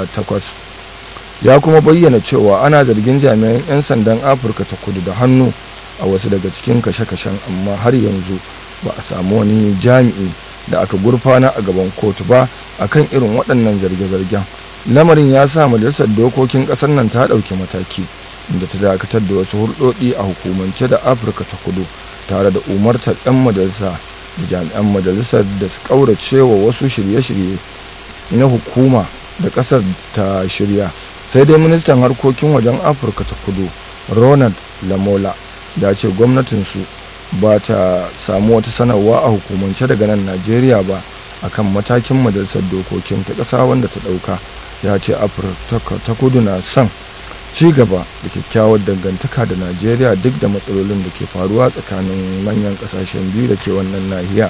takwas ya kuma bayyana cewa ana zargin jami'an 'yan sandan afirka ta kudu da hannu a wasu daga cikin kashe-kashen amma har yanzu ba a samu wani jami'i da aka gurfana a gaban kotu ba akan irin waɗannan zarge-zargen lamarin ya sa majalisar dokokin ƙasar nan ta ɗauki mataki inda ta dakatar da wasu hulɗoɗi a hukumance da afirka ta kudu tare da umartar 'yan majalisa da jami'an majalisar da su ƙaurace wa wasu shirye-shirye na hukuma da ƙasar ta shirya sai dai ministan harkokin wajen afirka ta kudu ronald lamola ya ce gwamnatinsu ba ta samu wata sanarwa a hukumance daga nan najeriya ba akan matakin majalisar dokokin ta ƙasa wanda ta ɗauka ya ce afirka ta kudu na son ci gaba da kyakkyawar dangantaka da najeriya duk da matsalolin da ke faruwa tsakanin manyan ƙasashen biyu da ke wannan nahiya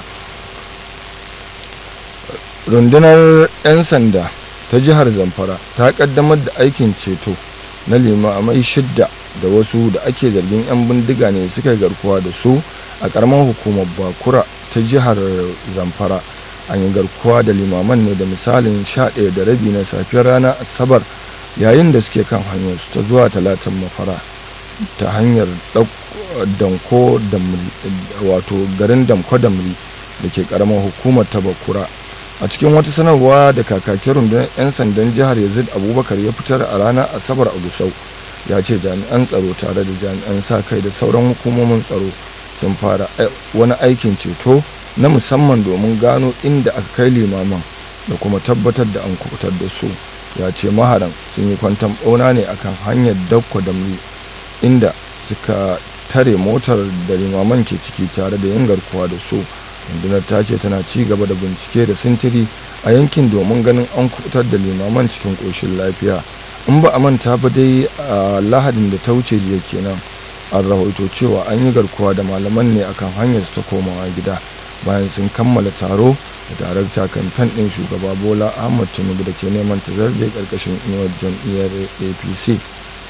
rundunar 'yan sanda ta jihar zamfara ta kaddamar da aikin ceto na limamai shidda da wasu da ake zargin 'yan bindiga ne suka garkuwa da su a karamar hukumar bakura ta jihar zamfara an yi garkuwa da limaman ne da misalin 11 da rabi na safiyar rana asabar yayin da suke kan hanyar su ta zuwa talatin mafara ta hanyar danko wato garin damko damri da ke karamar hukumar ta bakura a cikin wata sanarwa da kakakin rundunar 'yan sandan jihar yazid abubakar ya fitar a ranar asabar a gusau ya ce jami'an tsaro tare da jami'an sa kai da sauran hukumomin tsaro sun fara wani aikin ceto na musamman domin gano inda aka kai limaman da kuma tabbatar da an kubutar da su ya ce maharan sun yi kwantan bauna ne akan hanyar dakko da inda suka tare motar da limaman ke ciki tare da yin garkuwa da su rundunar ta ce tana ci gaba da bincike da sintiri a yankin domin ganin an kubutar da limaman cikin ƙoshin lafiya in ba a manta ba dai a lahadin da ta wuce jiya kenan an rahoto cewa an yi garkuwa da malaman ne akan hanyar ta komawa gida bayan sun kammala taro da darakta kamfen ɗin shugaba bola ahmad tinubu da ke neman ta zarge ƙarƙashin inuwar jam'iyyar apc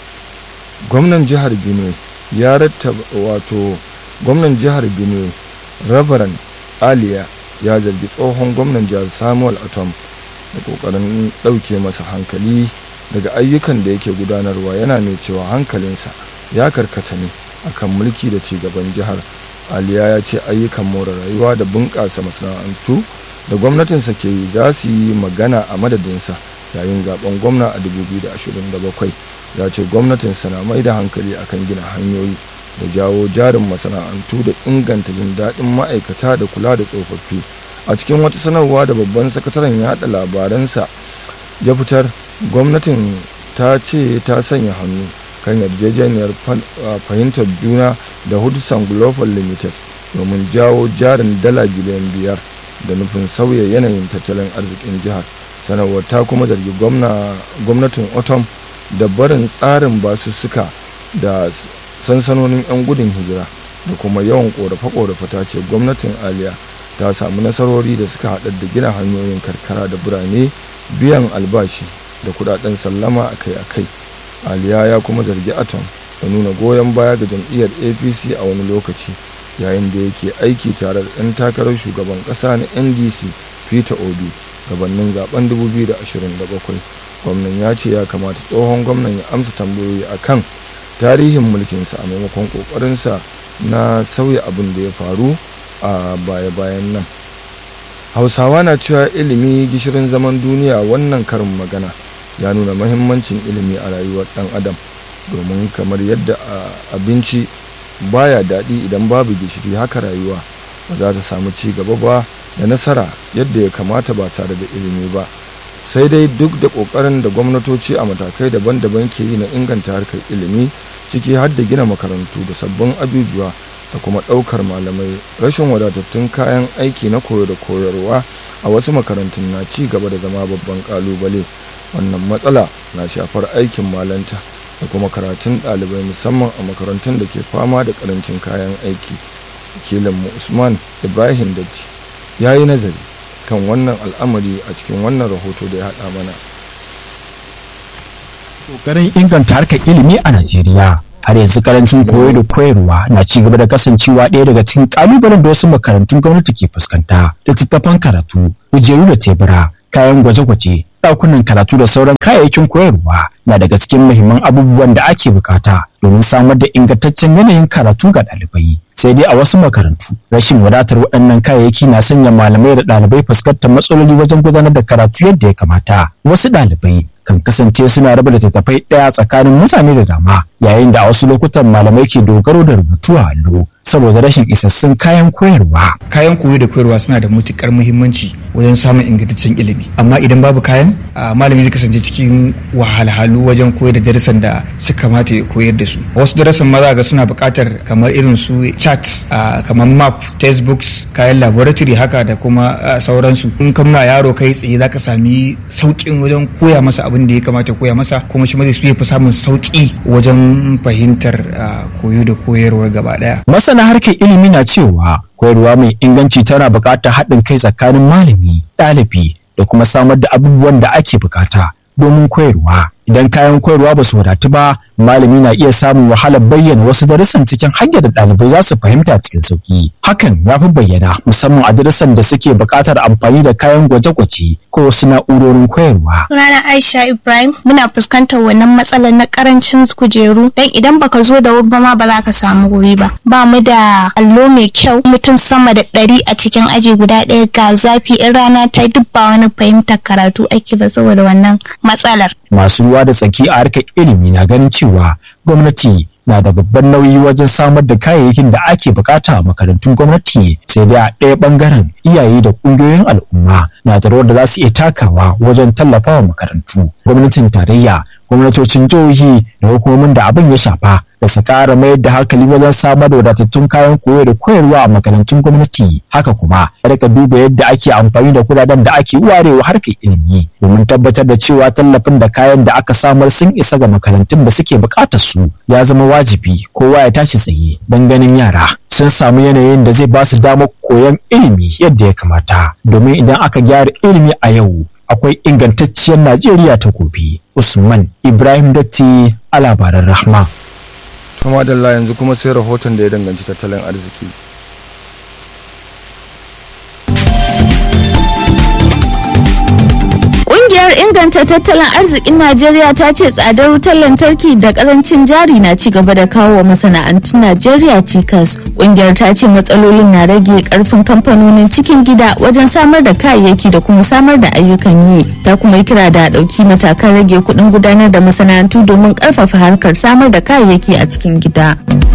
gwamnan jihar benue ya rattaba wato gwamnan jihar benue rabaran aliya ya zargi tsohon gwamnan jihar samuel atom da kokarin ɗauke masa hankali daga ayyukan da yake gudanarwa yana mai cewa hankalinsa ya karkata ne akan mulki da cigaban jihar aliya ya ce ayyukan more rayuwa da bunƙasa masana'antu da gwamnatinsa ke yi za su yi magana a madadinsa yayin zaben gwamna a 2027 ya ce gwamnatinsa na mai da hankali akan gina hanyoyi da jawo jarin masana'antu da inganta jin daɗin ma'aikata da kula da tsofaffi a cikin wata sanarwa da babban sakataren yaɗa labaransa ya fitar gwamnatin ta ce ta sanya hannu kan yarjejeniyar fahimtar juna da hudson global limited domin jawo jarin dala biliyan biyar da nufin sauya yanayin tattalin arzikin jihar sanarwar ta kuma zargi gwamnatin otom da barin tsarin basussuka da sansanonin 'yan gudun hijira da kuma yawan korafe-korafe ta ce gwamnatin aliya ta samu nasarori da suka haɗar da gina hanyoyin karkara da birane biyan albashi da kudaden sallama akai-akai aliya ya kuma zargi atom da nuna goyon baya ga jam'iyyar apc a wani lokaci yayin da yake aiki tare da ɗan takarar shugaban ƙasa na ndc peter obi gabanin zaben 2027 gwamnan ya ce ya kamata tsohon gwamnan ya amsa tambayoyi akan tarihin mulkinsa a maimakon kokarinsa na sauya abin da ya faru a baya-bayan nan hausawa na cewa ilimi gishirin zaman duniya wannan karin magana ya nuna mahimmancin ilimi a rayuwar dan adam domin kamar yadda abinci baya daɗi idan babu gishiri haka rayuwa ba za ta samu ci gaba ba da nasara yadda ya kamata ba tare da ilimi ba sai dai duk da ƙoƙarin da gwamnatoci a matakai daban-daban ke yi na inganta harkar ilimi ciki har da gina makarantu da sabbin ajujuwa da kuma ɗaukar malamai rashin wadatattun kayan aiki na koyo da koyarwa a wasu makarantun na ci gaba da zama babban ƙalubale wannan matsala na shafar aikin malanta da kuma karatun ɗalibai musamman a makarantun da ke fama da ƙarancin kayan aiki wakilinmu usman ibrahim datti ya yi nazari kan wannan al'amari a cikin wannan rahoto da ya haɗa mana Ƙoƙarin inganta harkar ilimi a Najeriya har yanzu karancin koyo da koyarwa na ci gaba da kasancewa ɗaya daga cikin ƙalubalen da wasu makarantun gwamnati ke fuskanta littattafan karatu kujeru da tebura kayan gwaje-gwaje ɗakunan karatu da sauran kayayyakin koyarwa na daga cikin muhimman abubuwan da ake bukata domin samar da ingantaccen yanayin karatu ga ɗalibai sai dai a wasu makarantu rashin wadatar waɗannan kayayyaki na sanya malamai da ɗalibai fuskantar matsaloli wajen gudanar da karatu yadda ya kamata wasu ɗalibai kan kasance suna raba littattafai ɗaya tsakanin mutane da dama yayin da a wasu lokutan malamai ke dogaro da rubutu a allo saboda rashin isassun kayan koyarwa. Kayan koyo da koyarwa suna da matukar muhimmanci wajen samun ingantaccen ilimi. Amma idan babu kayan, malami zai kasance cikin wahalhalu wajen koyar da darasan da suka kamata ya koyar da su. Wasu darasan ma za ga suna buƙatar kamar irin su chat, kamar map, textbooks, kayan laboratory haka da kuma sauransu. In kan ma yaro kai tsaye za ka sami sauƙin wajen koya masa abin da ya kamata koya masa kuma shi ma zai fi samun sauƙi wajen fahimtar koyo da koyarwar gaba ɗaya. masana harkar ilimi na cewa koyarwa mai inganci tana buƙatar haɗin kai tsakanin malami ɗalibi da kuma samar da abubuwan da ake buƙata domin koyarwa idan kayan koyarwa ba su wadatu ba malami na iya samun wahalar bayyana wasu darussan cikin hanyar da ɗalibai za su fahimta cikin sauƙi hakan ya fi bayyana musamman a darussan da suke buƙatar amfani da kayan gwaje-gwaje ko wasu na'urorin koyarwa Sunana Aisha Ibrahim muna fuskantar wannan matsalar na karancin kujeru dan idan baka zo da wuri ba ma ba za ka samu wuri ba. Ba mu da allo mai kyau mutum sama da ɗari a cikin aji guda ɗaya ga zafi in rana ta duk ba wani fahimtar karatu ake ba saboda wannan matsalar. masu ruwa da tsaki a harkar ilimi na ganin cewa gwamnati na da babban nauyi wajen samar da kayayyakin da ake bukata a makarantun gwamnati sai dai a ɗaya ɓangaren iyaye da ƙungiyoyin al'umma na da rawar da za su iya takawa wajen tallafawa makarantu gwamnatin tarayya gwamnatocin jihohi da hukumomin da abin ya shafa da su ƙara mayar da hankali wajen samar da wadatattun kayan koyo da koyarwa a makarantun gwamnati haka kuma a rika duba yadda ake amfani da kudaden da ake warewa harkar ilimi domin tabbatar da cewa tallafin da kayan da aka samar sun isa ga makarantun da suke buƙatar su ya zama wajibi kowa ya tashi tsaye don ganin yara sun samu yanayin da zai ba su damar koyon ilimi yadda ya kamata domin idan aka gyara ilimi a yau akwai ingantacciyar Najeriya ta gobe. Usman Ibrahim Datti a labaran Rahma. to madalla yanzu kuma sai rahoton da ya danganci tattalin arziki Ƙungiyar inganta tattalin arzikin Najeriya ta ce tsadar wutar lantarki da karancin jari na ci gaba da kawo wa masana'antun Najeriya cikas. Ƙungiyar ta ce matsalolin na rage karfin kamfanonin cikin gida wajen samar da kayayyaki da kuma samar da ayyukan yi. Ta kuma yi kira da ɗauki matakan rage kuɗin gudanar da masana'antu domin ƙarfafa harkar samar da kayayyaki a cikin gida.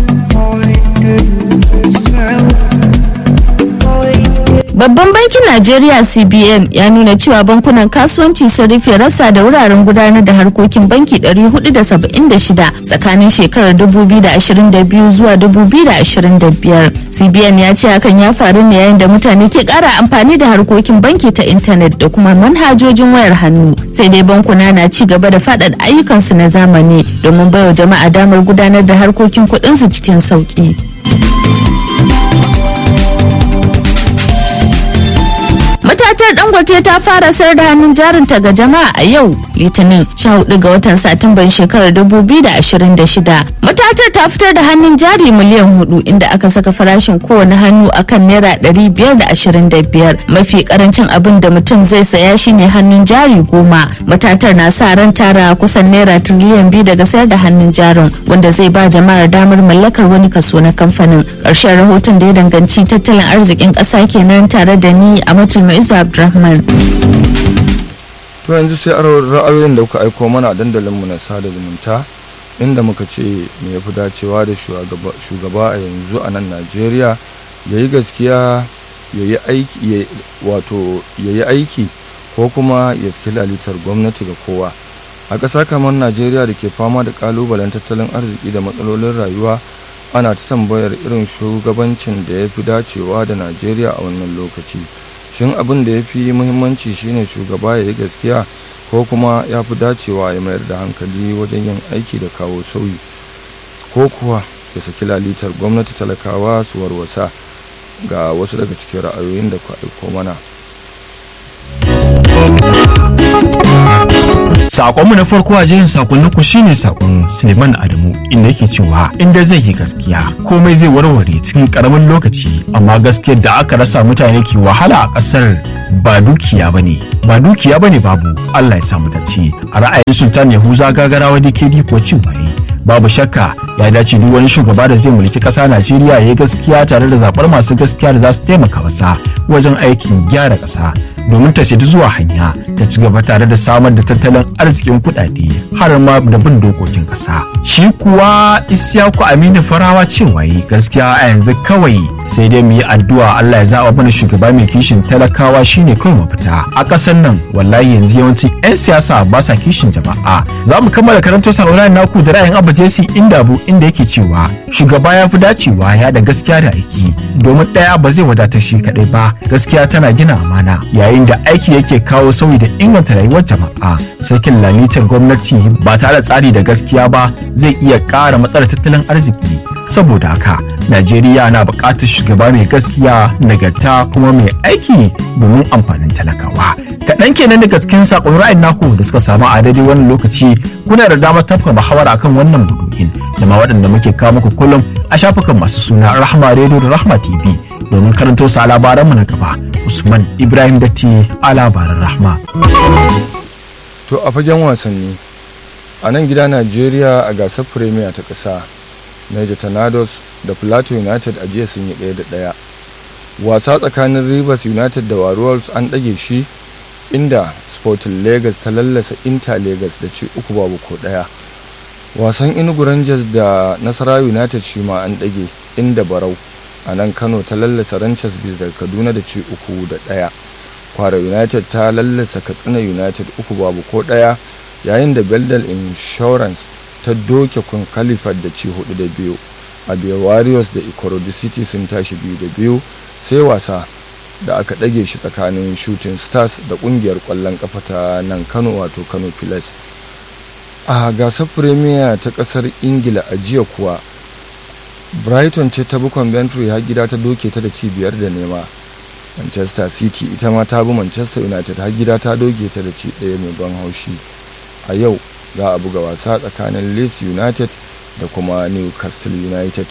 Babban bankin Najeriya CBN ya nuna cewa bankunan kasuwanci sun rufe rasa da wuraren gudanar da harkokin banki 476 tsakanin shekarar 2022 zuwa 2025. CBN ya ce hakan ya faru ne yayin da mutane ke kara amfani da harkokin banki ta intanet da kuma manhajojin wayar hannu. Sai dai bankuna na ci gaba da faɗaɗa ayyukansu na zamani domin baiwa jama'a damar gudanar da harkokin kuɗinsu cikin sauƙi. matatar dangote ta fara sayar da hannun jarinta ga jama'a a yau litinin 14 ga watan satumban shekarar 2026 matatar ta fitar da hannun jari miliyan hudu inda aka saka farashin kowane hannu akan naira 525 mafi karancin abin da mutum zai saya shine hannun jari goma matatar na sa ran tara kusan naira tiriliyan biyu daga sayar da hannun jarin wanda zai ba jama'ar damar mallakar wani kaso na kamfanin ƙarshen rahoton da ya danganci tattalin arzikin ƙasa kenan tare da ni a matul Isu Abdulrahman. to yanzu sai ra'ayoyin da kuka aiko mana a dandalinmu na sada zumunta inda muka ce me ya fi dacewa da shugaba a yanzu a nan najeriya ya yi gaskiya ya yi aiki wato ya yi aiki ko kuma ya saki lalitar gwamnati ga kowa a ƙasa kamar najeriya da ke fama da ƙalubalen tattalin arziki da matsalolin rayuwa ana ta tambayar irin shugabancin da ya fi dacewa da najeriya a wannan lokaci shin abin da ya fi muhimmanci shine shugaba ya yi gaskiya ko kuma ya fi dacewa ya mayar da hankali wajen yin aiki da kawo sauyi ko kuwa ya saki lalitar gwamnati talakawa su warwasa ga wasu daga cikin ra'ayoyin da ku aiko mana Sakonmu na farko a jerin sakonnin ku shine sakon Suleiman Adamu inda yake cewa inda zai yi gaskiya komai zai warware cikin karamin lokaci amma gaskiyar da aka rasa mutane ke wahala a kasar ba dukiya bane ba dukiya bane babu Allah ya samu dace a ra'ayin Sultan Yahuza Gagarawa DKD ko cewa babu shakka ya dace duk wani shugaba da zai mulki ƙasa Najeriya ya yi gaskiya tare da zaɓar masu gaskiya da za su taimaka masa wajen aikin gyara ƙasa domin ta shaidu zuwa hanya ta ci gaba tare da samar da tattalin arzikin kuɗaɗe har ma da bin dokokin ƙasa. Shi kuwa Isyaku Aminu Farawa cewa yi gaskiya a yanzu kawai sai dai mu yi addu'a Allah ya zaɓa mana shugaba mai kishin talakawa shine kawai mafita. A ƙasar nan wallahi yanzu yawancin 'yan siyasa ba sa kishin jama'a. Za mu kammala karanto sauraron naku da ra'ayin Abba Jesse Indabu inda yake cewa shugaba ya fi dacewa ya da gaskiya da aiki domin ɗaya ba zai wadatar shi kaɗai ba gaskiya tana gina amana yayin da aiki yake kawo sauyi da inganta rayuwar jama'a sarkin lalitar gwamnati ba tare da tsari da gaskiya ba zai iya ƙara matsalar tattalin arziki saboda haka najeriya na buƙatar shugaba mai gaskiya nagarta kuma mai aiki domin amfanin talakawa kaɗan kenan daga cikin saƙon ra'ayin naku da suka samu a daidai wannan lokaci kuna da damar tafka muhawara akan wannan maudu'in da ma waɗanda muke kawo muku kullum a shafukan masu suna rahma radio da rahma tv domin karanto su a labaranmu na gaba usman ibrahim datti a labaran rahma to a fagen wasanni a nan gida najeriya a gasar premier ta ƙasa niger tornadoes da plateau united a jiya sun yi ɗaya da ɗaya wasa tsakanin rivers united da warriors an ɗage shi inda sporting lagos ta lallasa inter lagos da ci uku babu ko ɗaya wasan inugu rangers da nasara united shi ma an ɗage inda barau a nan kano ta lallasa ranchers bis da kaduna da ci uku da ɗaya kwara united ta lallasa katsina united uku babu ko ɗaya yayin da beldal insurance ta doke kun kalifat da ci hudu da biyu abia warriors da ikorodu city sun tashi biyu da biyu sai wasa da aka ɗage shi tsakanin shooting stars da ƙungiyar ƙwallon ƙafa ta nan kano wato kano pilas a gasar premier ta ƙasar ingila a jiya kuwa brighton ce ta bi coventry har gida ta doke ta da ci biyar da nema manchester city ita ma ta bi manchester united har gida ta doke ta da ci ɗaya mai ban haushi a yau za a buga wasa tsakanin leeds united da kuma newcastle united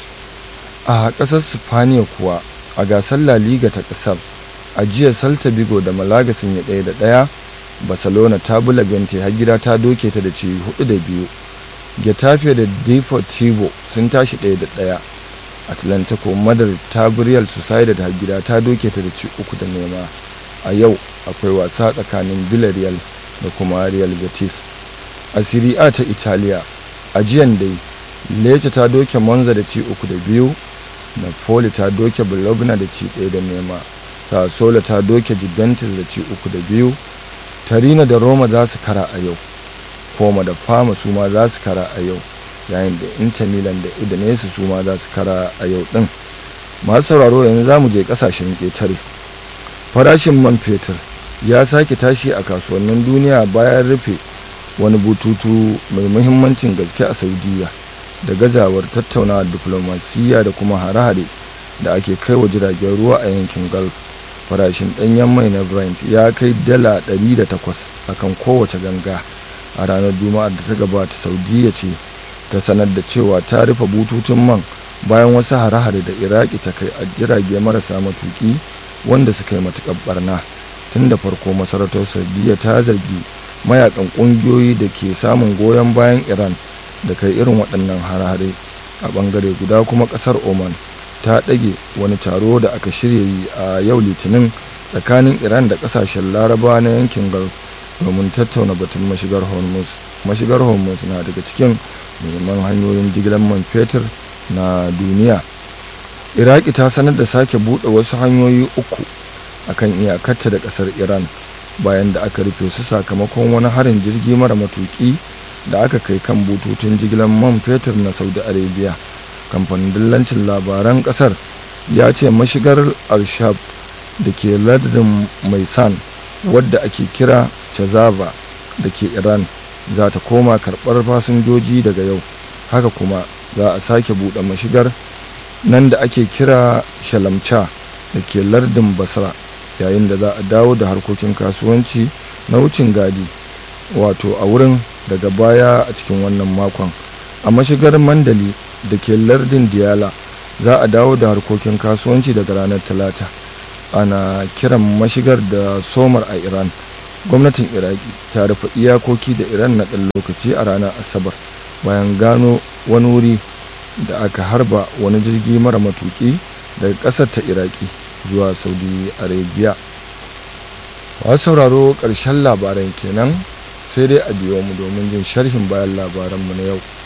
a ƙasar spaniya kuwa a gasar la liga ta ƙasar a jiya salta bigo da malaga sun yi ɗaya da ɗaya barcelona ta bi labente har gida ta doke ta da ci hudu da biyu getafe da deportivo sun tashi ɗaya da ɗaya atlantico madrid ta bi real sociedad har gida ta doke ta da ci uku da nema a yau akwai wasa tsakanin villarreal da kuma real betis a serie a ta italiya a jiyan dai lece ta doke monza da ci uku da biyu napoli ta doke bologna da ci ɗaya da nema sassola ta doke juventus da ci uku da biyu tarina da roma za su kara a yau koma da fama su ma za su kara a yau yayin da inter milan da udinese su ma za su kara a yau din masu sauraro yanzu za mu je kasashen ƙetare farashin man fetur ya sake tashi a kasuwannin duniya bayan rufe wani bututu mai muhimmancin gaske a saudiya da gazawar tattaunawar diflomasiyya da kuma hare-hare da ake kai wa jiragen ruwa a yankin gulf farashin ɗanyen mai na brent ya kai dala 108 akan kowace ganga a ranar juma'ar da ta gabata saudiya ce ta sanar da cewa ta rufe bututun man bayan wasu hare-hare da iraki ta kai a jirage marasa matuki wanda suka yi matuƙar barna tun da farko masarautar saudiya ta zargi mayakan ƙungiyoyi da ke samun goyon bayan iran da kai irin waɗannan hare-hare a ɓangare guda kuma ƙasar oman ta ɗage wani taro da aka shirya yi a yau litinin tsakanin iran da ƙasashen larabawa na yankin gulf domin tattauna batun mashigar hormuz mashigar hormuz na daga cikin muhimman hanyoyin jigilar man fetur na duniya iraki ta sanar da sake buɗe wasu hanyoyi uku akan iyakarta da ƙasar iran bayan da aka rufe su sakamakon wani harin jirgi mara matuki da aka kai kan bututun jigilar man fetur na saudi arabia kamfanin dillancin labaran ƙasar ya ce mashigar al-shab da ke lardin maisan wadda ake kira chazava da ke iran za ta koma karɓar fasinjoji daga yau haka kuma za a sake buɗe mashigar nan da ake kira shalamcha da ke lardin basra yayin da za a dawo da harkokin kasuwanci na wucin gadi wato a wurin daga baya a cikin wannan makon a mashigar mandali da ke lardin diyala za a dawo da harkokin kasuwanci daga ranar talata ana kiran mashigar da somar a iran gwamnatin iraki ta rufe iyakoki da iran na ɗan lokaci a ranar asabar bayan gano wani wuri da aka harba wani jirgi mara matuki daga ƙasar ta iraki zuwa saudi arabia wasu sauraro ƙarshen labaran kenan sai dai a biyo mu domin jin sharhin bayan labaranmu na yau